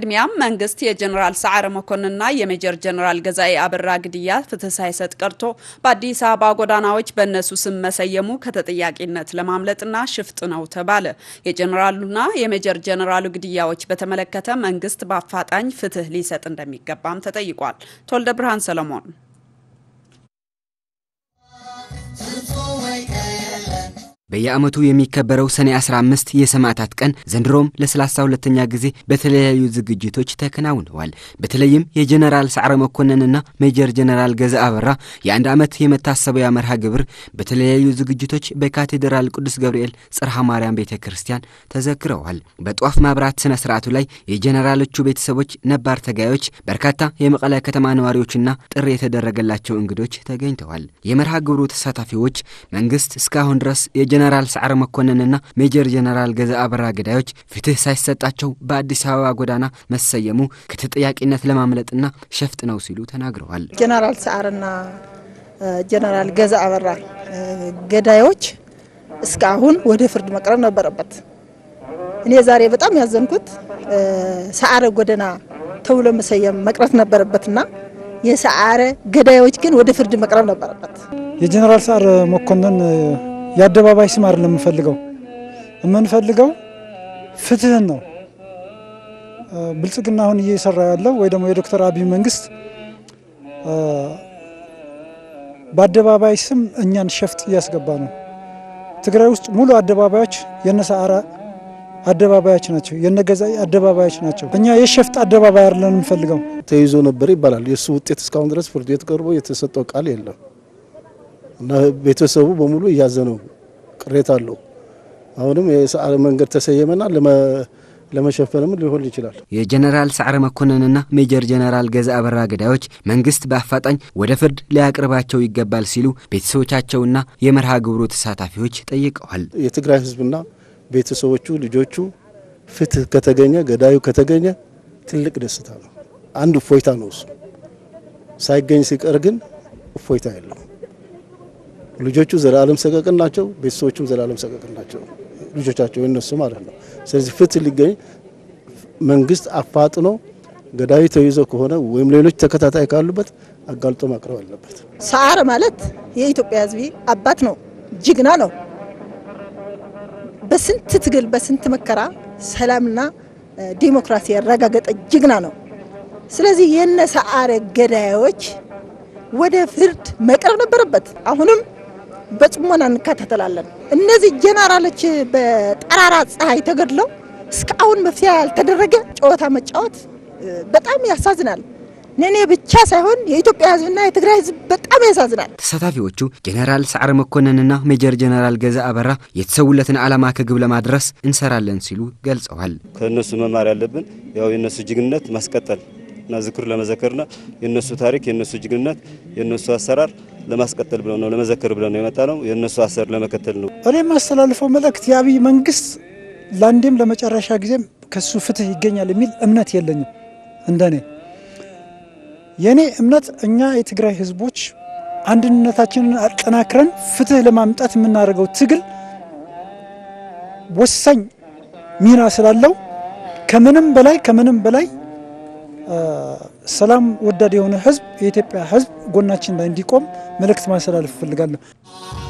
በቅድሚያም መንግስት የጀኔራል ሰዓረ መኮንንና የሜጀር ጀኔራል ገዛኤ አበራ ግድያ ፍትህ ሳይሰጥ ቀርቶ በአዲስ አበባ ጎዳናዎች በእነሱ ስም መሰየሙ ከተጠያቂነት ለማምለጥና ሽፍጥ ነው ተባለ። የጀኔራሉና የሜጀር ጀኔራሉ ግድያዎች በተመለከተ መንግስት በአፋጣኝ ፍትህ ሊሰጥ እንደሚገባም ተጠይቋል። ተወልደ ብርሃን ሰለሞን በየዓመቱ የሚከበረው ሰኔ 15 የሰማዕታት ቀን ዘንድሮም ለሰላሳ ሁለተኛ ጊዜ በተለያዩ ዝግጅቶች ተከናውነዋል። በተለይም የጀኔራል ሰዓረ መኮንንና ሜጀር ጀኔራል ገዛ አበራ የአንድ ዓመት የመታሰቢያ መርሃ ግብር በተለያዩ ዝግጅቶች በካቴድራል ቅዱስ ገብርኤል ጽርሐ ማርያም ቤተ ክርስቲያን ተዘክረዋል። በጧፍ ማብራት ስነ ስርዓቱ ላይ የጀኔራሎቹ ቤተሰቦች፣ ነባር ተጋዮች፣ በርካታ የመቀለ ከተማ ነዋሪዎችና ጥሪ የተደረገላቸው እንግዶች ተገኝተዋል። የመርሃ ግብሩ ተሳታፊዎች መንግስት እስካሁን ድረስ የጀነራል ሰዓረ መኮንንና ሜጀር ጀነራል ገዛ አበራ ገዳዮች ፍትህ ሳይሰጣቸው በአዲስ አበባ ጎዳና መሰየሙ ከተጠያቂነት ለማምለጥና ሸፍጥ ነው ሲሉ ተናግረዋል። ጀነራል ሰዓርና ጀነራል ገዛ አበራ ገዳዮች እስካሁን ወደ ፍርድ መቅረብ ነበረበት። እኔ ዛሬ በጣም ያዘንኩት ሰዓረ ጎዳና ተብሎ መሰየም መቅረት ነበረበትና የሰዓረ ገዳዮች ግን ወደ ፍርድ መቅረብ ነበረበት። የጀነራል ሰዓረ መኮንን የአደባባይ ስም አይደለም የምንፈልገው የምንፈልገው ፍትህን ነው። ብልጽግና አሁን እየሰራ ያለው ወይ ደግሞ የዶክተር አብይ መንግስት በአደባባይ ስም እኛን ሸፍጥ እያስገባ ነው። ትግራይ ውስጥ ሙሉ አደባባዮች የነ ሰዓረ አደባባዮች ናቸው፣ የነ ገዛኢ አደባባዮች ናቸው። እኛ የሸፍጥ አደባባይ አይደለን የምንፈልገው። ተይዞ ነበር ይባላል። የእሱ ውጤት እስካሁን ድረስ ፍርድ ቤት ቀርቦ የተሰጠው ቃል የለም። እና ቤተሰቡ በሙሉ እያዘነው ቅሬታ አለው። አሁንም የሰዓረ መንገድ ተሰየመና ለመሸፈንም ሊሆን ይችላል። የጀነራል ሰዓረ መኮንንና ሜጀር ጀነራል ገዛ አበራ ገዳዮች መንግስት በአፋጣኝ ወደ ፍርድ ሊያቅርባቸው ይገባል ሲሉ ቤተሰቦቻቸውና የመርሃ ግብሩ ተሳታፊዎች ጠይቀዋል። የትግራይ ህዝብና ቤተሰቦቹ ልጆቹ ፍትህ ከተገኘ ገዳዩ ከተገኘ ትልቅ ደስታ ነው። አንድ እፎይታ ነው እሱ። ሳይገኝ ሲቀር ግን እፎይታ የለው። ልጆቹ ዘላለም ሰቀቅን ናቸው። ቤተሰቦቹም ዘላለም ሰቀቅን ናቸው። ልጆቻቸው የነሱ ማለት ነው። ስለዚህ ፍትህ ሊገኝ መንግስት አፋጥኖ ገዳዩ ተይዞ ከሆነ ወይም ሌሎች ተከታታይ ካሉበት አጋልጦ ማቅረብ አለበት። ሰዓረ ማለት የኢትዮጵያ ህዝብ አባት ነው፣ ጀግና ነው። በስንት ትግል በስንት መከራ ሰላምና ዲሞክራሲ ያረጋገጠ ጀግና ነው። ስለዚህ የነ ሰዓረ ገዳዮች ወደ ፍርድ መቅረብ ነበረበት። አሁንም በጽሞና እንከታተላለን። እነዚህ ጀነራሎች በጠራራ ፀሐይ ተገድለው እስካሁን መፍትሄ ያልተደረገ ጨዋታ መጫወት በጣም ያሳዝናል። እኔ ብቻ ሳይሆን የኢትዮጵያ ህዝብና የትግራይ ህዝብ በጣም ያሳዝናል። ተሳታፊዎቹ ጀኔራል ሰዓረ መኮንንና ሜጀር ጀኔራል ገዛ አበራ የተሰውለትን ዓላማ ከግብ ለማድረስ እንሰራለን ሲሉ ገልጸዋል። ከእነሱ መማር ያለብን ያው የእነሱ ጀግንነት ማስቀጠል እና ዝክር ለመዘከርና የእነሱ ታሪክ የእነሱ ጀግንነት የእነሱ አሰራር ለማስቀጠል ብለው ነው ለመዘከር ብለው ነው የመጣ ነው። የእነሱ አሰር ለመከተል ነው። እኔ የማስተላልፈው መልእክት የአብይ መንግስት ለአንዴም ለመጨረሻ ጊዜም ከሱ ፍትህ ይገኛል የሚል እምነት የለኝም። እንደኔ የእኔ እምነት እኛ የትግራይ ህዝቦች አንድነታችንን አጠናክረን ፍትህ ለማምጣት የምናደርገው ትግል ወሳኝ ሚና ስላለው ከምንም በላይ ከምንም በላይ ሰላም ወዳድ የሆነ ህዝብ የኢትዮጵያ ህዝብ ጎናችን ላይ እንዲቆም መልእክት ማስተላለፍ እፈልጋለሁ።